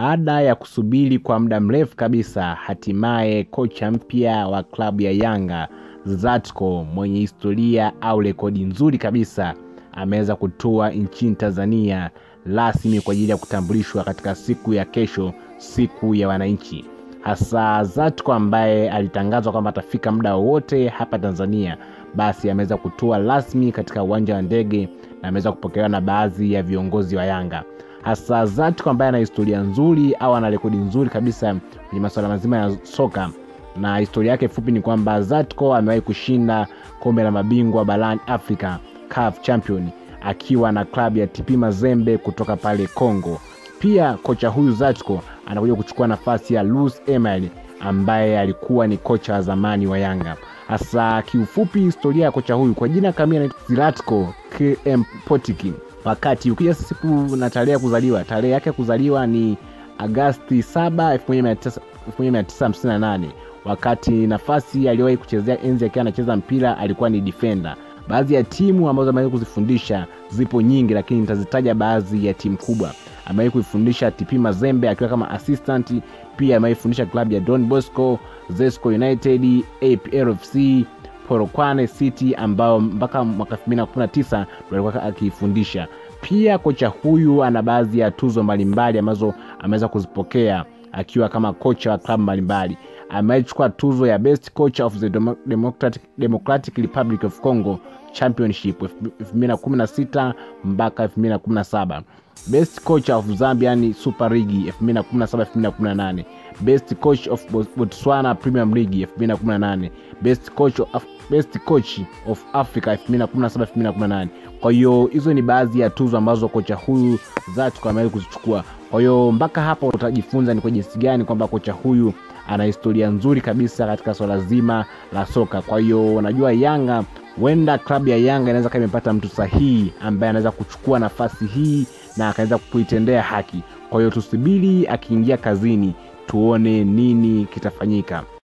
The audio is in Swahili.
Baada ya kusubiri kwa muda mrefu kabisa, hatimaye kocha mpya wa klabu ya Yanga Zlatko mwenye historia au rekodi nzuri kabisa ameweza kutua nchini Tanzania rasmi kwa ajili ya kutambulishwa katika siku ya kesho, siku ya wananchi. Hasa Zlatko ambaye alitangazwa kwamba atafika muda wowote hapa Tanzania, basi ameweza kutua rasmi katika uwanja wa ndege na ameweza kupokelewa na baadhi ya viongozi wa Yanga hasa Zlatko ambaye ana historia nzuri au ana rekodi nzuri kabisa kwenye masuala mazima ya soka, na historia yake fupi ni kwamba Zlatko amewahi kushinda kombe la mabingwa barani Afrika CAF Champion akiwa na klabu ya TP Mazembe kutoka pale Congo. Pia kocha huyu Zlatko anakuja kuchukua nafasi ya Luis Emery ambaye alikuwa ni kocha wa zamani wa Yanga. Hasa kiufupi, historia ya kocha huyu kwa jina kamili Zlatko KM Potiki wakati ukija siku na tarehe ya kuzaliwa, tarehe yake ya kuzaliwa ni Agasti 7, 1958. Wakati nafasi aliyowahi kuchezea enzi akiwa anacheza mpira alikuwa ni defender. Baadhi ya timu ambazo amewahi kuzifundisha zipo nyingi, lakini nitazitaja baadhi ya timu kubwa. Amewahi kuifundisha TP Mazembe akiwa kama assistant, pia amewahi kufundisha klabu ya Don Bosco, Zesco United, APRFC Polokwane City ambao mpaka mwaka 2019 ndo alikuwa akifundisha. Pia kocha huyu ana baadhi ya tuzo mbalimbali ambazo ameweza kuzipokea akiwa kama kocha wa klabu mbalimbali. Amechukua tuzo ya best coach of the Democratic, Democratic Republic of Congo Championship 2016 mpaka 2017, best coach of Zambian Super League 2017 2018, best coach of Botswana Premier League 2018, best coach of, best coach of Africa 2017 2018. Kwa hiyo hizo ni baadhi ya tuzo ambazo kocha huyu Zlatko amewahi kuzichukua. Kwa hiyo mpaka hapa utajifunza ni kwa jinsi gani kwamba kocha huyu ana historia nzuri kabisa katika swala zima la soka. Kwa hiyo unajua Yanga, huenda klabu ya Yanga inaweza kama imepata mtu sahihi ambaye anaweza kuchukua nafasi hii na akaweza kuitendea haki. Kwa hiyo tusubiri akiingia kazini tuone nini kitafanyika.